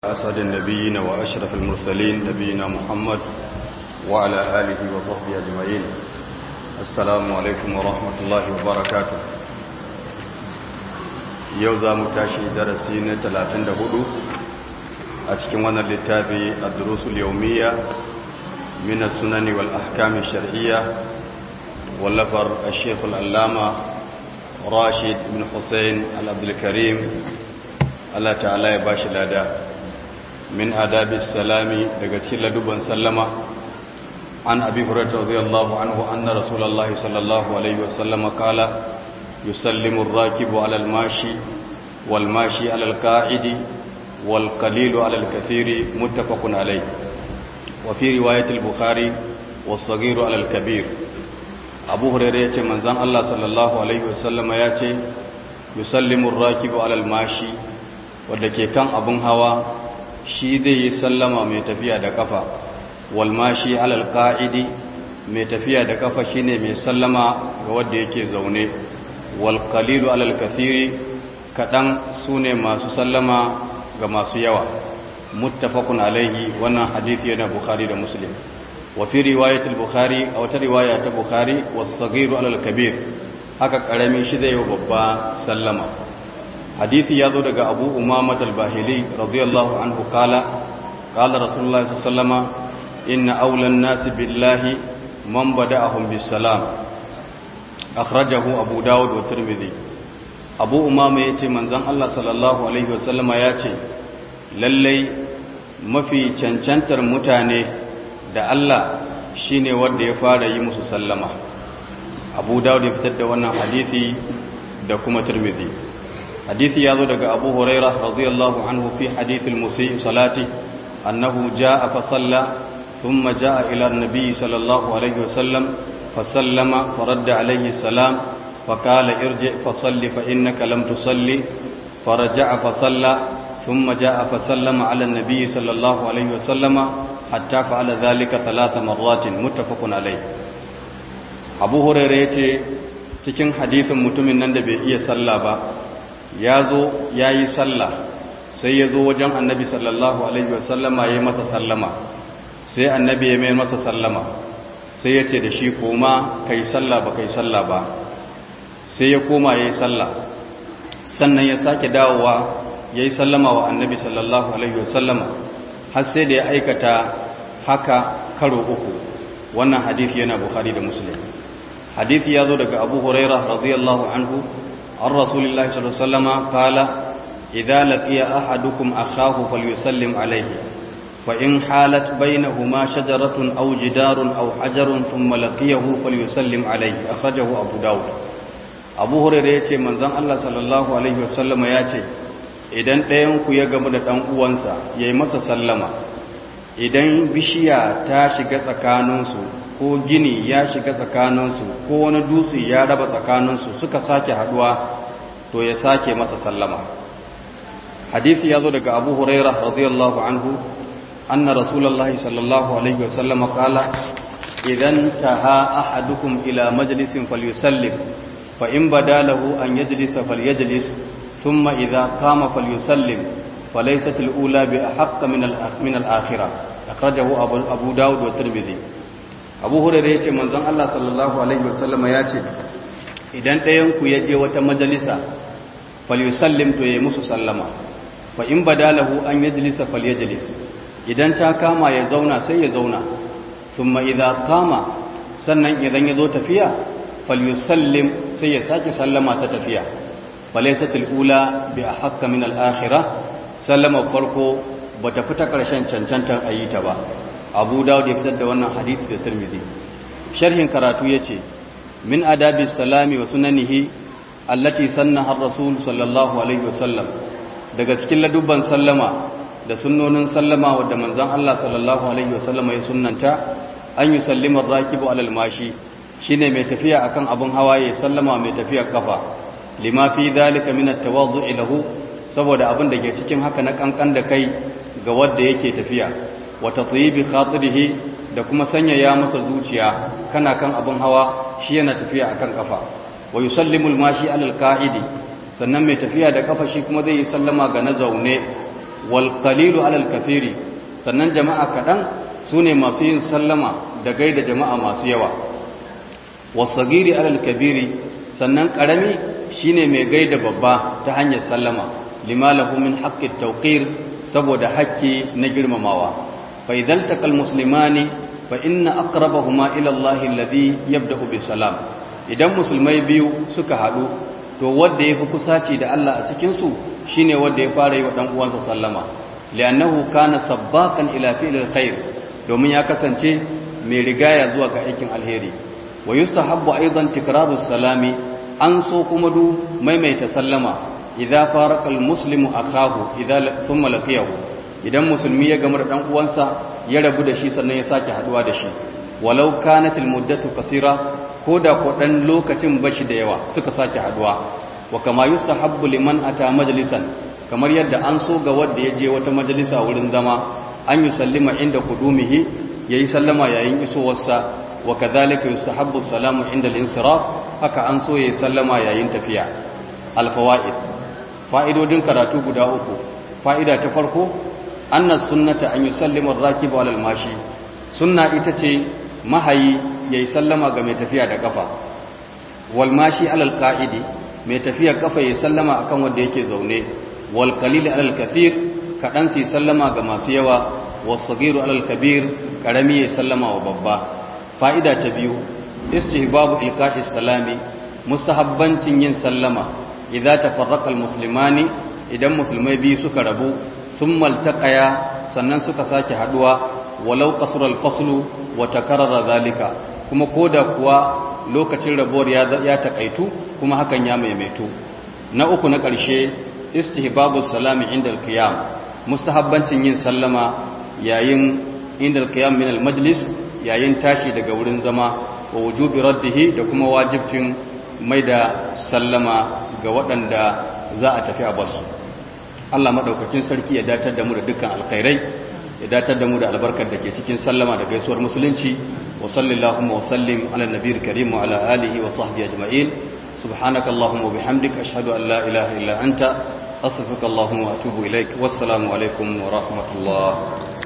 أسعد النبيين وأشرف المرسلين نبينا محمد وعلى آله وصحبه أجمعين السلام عليكم ورحمة الله وبركاته يوزا متاشي درسين 34 أتكون وانا للتابي الدروس اليومية من السنن والأحكام الشرعية واللفر الشيخ الألامة راشد بن حسين العبد الكريم Allah ta'ala ya bashi lada min adabi salami daga cikin laduban sallama an abi hurairah radiyallahu anhu anna rasulullahi sallallahu alaihi wasallam qala yusallimu ar-rakibu 'ala al-mashi wal mashi 'ala al-qa'idi wal qalilu 'ala al-kathiri muttafaqun alayh wa fi riwayat al-bukhari was-saghiru 'ala al-kabir abu hurairah yace manzon Allah sallallahu alaihi wasallam yace yusallimu ar-rakibu 'ala al-mashi wadda ke kan abin hawa shi zai yi sallama mai tafiya da kafa walmashi alal ka'idi mai tafiya da kafa shine mai sallama ga wadda yake zaune wal qalilu alal kathiri kadan sune masu sallama ga masu yawa muttafaqun alaihi wannan hadisi yana bukhari da muslim wa fi riwayat al-bukhari aw ta riwaya ta bukhari was-saghiru alal kabir haka karami shi zai yi babba sallama hadisi ya zo daga abu umamat al-bahili radiyallahu anhu kala kala rasulullahi sallama inna aulan nasi billahi man bada'ahum bisalam akhrajahu abu dawud wa tirmidhi abu umama yace manzon Allah sallallahu alaihi wasallama yace lallai mafi cancantar mutane da Allah shine wanda ya fara yi musu sallama abu dawud ya fitar da wannan hadisi da kuma tirmidhi hadisi ya zo daga abu huraira radiyallahu anhu fi hadithil musii salati annahu jaa fa salla thumma jaa ila an-nabi sallallahu alayhi wa sallam fa sallama fa radda alayhi salam fa qala irji fa salli fa innaka lam tusalli fa raja'a fa salla thumma jaa fa sallama ala an-nabi sallallahu alayhi wa sallama hatta fa'ala dhalika thalatha marratin muttafaqun alayh abu huraira yace cikin hadisin mutumin nan da bai iya sallah ba ya zo ya yi sallah sai ya zo wajen annabi sallallahu alaihi wasallama ya yi masa sallama sai annabi ya mai masa sallama sai ya ce da shi koma ka yi sallah ba ka yi sallah ba sai ya koma ya yi sallah sannan ya sake dawowa ya yi sallama wa annabi sallallahu alaihi wasallama har sai da ya aikata haka karo uku wannan hadisi yana bukhari da muslim hadisi ya zo daga abu huraira radiyallahu anhu عن رسول الله صلى الله عليه وسلم قال إذا لقي أحدكم أخاه فليسلم عليه فإن حالت بينهما شجرة أو جدار أو حجر ثم لقيه فليسلم عليه أخرجه أبو داود أبو هريرة يتي من زن الله صلى الله عليه وسلم يتي idan ɗayanku ya gamu da ɗan uwansa ya yi masa sallama idan bishiya ta shiga tsakaninsu ko gini ya shiga tsakaninsu ko wani dutse ya raba tsakaninsu suka sake haduwa to ya sake masa sallama hadisi ya zo daga abu huraira radiyallahu anhu anna rasulullahi sallallahu alaihi wasallam qala idan taha ahadukum ila majlisin falyusallim fa in badalahu an yajlisa falyajlis thumma idha qama falyusallim falaysat al-ula bi ahqqa min min al-akhirah akhrajahu abu daud wa tirmidhi abu hurairu ya ce manzon Allah sallallahu alaihi wasallama ya ce idan ɗayanku ya je wata majalisa falyusallim to ya musu sallama fa in badalahu an yajlisa falyajlis idan ta kama ya zauna sai ya zauna thumma idza qama sannan idan ya zo tafiya falyusallim sai ya sake sallama ta tafiya falaysat ula bi ahqqa min al-akhirah sallama farko bata fita karshen cancantar ayyita ba abu dawud ya fitar da wannan hadisi da tirmidhi sharhin karatu yace min adabi salami wa sunanihi allati sannaha ar-rasul sallallahu alaihi wasallam daga cikin ladubban sallama da sunnonin sallama wadda manzon Allah sallallahu alaihi wasallam ya sunnanta an yi sallimar rakibu alal mashi shine mai tafiya akan abun hawa ya sallama mai tafiya kafa lima fi dhalika min at-tawaddu'i lahu saboda abin da ke cikin haka na kankan da kai ga wanda yake tafiya wata tsibi khatirihi da kuma sanyaya masa zuciya kana kan abin hawa shi yana tafiya akan kafa wa yusallimul mashi alal qa'idi sannan mai tafiya da kafa shi kuma zai yi sallama ga na zaune wal qalilu alal kathiri sannan jama'a kaɗan su ne masu yin sallama da gaida jama'a masu yawa wasagiri alal kabiri sannan ƙarami shine mai gaida babba ta hanyar sallama limalahu min haqqit tawqir saboda haƙƙi na girmamawa fa idal taqal muslimani fa inna aqrabahuma ila Allah alladhi yabda'u bis salam idan musulmai biyu suka haɗu to wanda yafi kusaci da Allah a cikin su shine wanda ya fara yi wa dan uwansa sallama li'annahu kana sabbaqan ila fi'lil khair domin ya kasance mai rigaya zuwa ga aikin alheri wa yustahabbu aidan tikraru salami an so kuma du maimaita sallama idza faraka almuslimu akahu idza thumma laqiyahu idan musulmi ya gamar dan uwansa ya rabu da shi sannan ya sake haduwa da shi walau kanat almuddatu qasira ko da ko dan lokacin bashi da yawa suka sake haduwa wa kama yustahabbu liman ata majlisan kamar yadda an so ga wanda ya je wata majalisa wurin zama an yi sallima inda kudumihi ya yi sallama yayin isowarsa wa kadhalika yustahabbu salamu inda al-insiraf haka an so ya yi sallama yayin tafiya al-fawaid fa'idodin karatu guda uku fa'ida ta farko anna sunnata an yusallima ar-rakibu 'ala al-mashi sunna ita ce mahayi yayi sallama ga mai tafiya da kafa wal mashi 'ala al-qa'idi mai tafiya kafa yayi sallama akan wanda yake zaune wal qalil 'ala al-kathir kaɗan su sallama ga masu yawa wasagiru alal kabir ƙarami ya sallama wa babba fa'ida ta biyu istihbabu ilqa'is salami mustahabbancin yin sallama idza tafarraqa almuslimani idan musulmai biyu suka rabu thumma altaqaya sannan suka sake haduwa walau qasura alfaslu wa takarrara zalika kuma koda kuwa lokacin rabuwar ya ya takaitu kuma hakan ya maimaitu na uku na ƙarshe istihbabu salami inda alqiyam mustahabbancin yin sallama yayin inda alqiyam min almajlis yayin tashi daga wurin zama wa wujubi raddihi da kuma wajibcin mai da sallama ga waɗanda za a tafi a basu Allah madaukakin sarki ya datar da mu da dukkan alkhairai ya datar da mu da albarkar da ke cikin sallama da gaisuwar musulunci wa sallallahu wa sallim ala nabiyil karim wa ala alihi wa sahbihi ajma'in subhanakallahumma wa bihamdika ashhadu an la ilaha illa anta أستغفرك اللهم وأتوب إليك والسلام عليكم ورحمة الله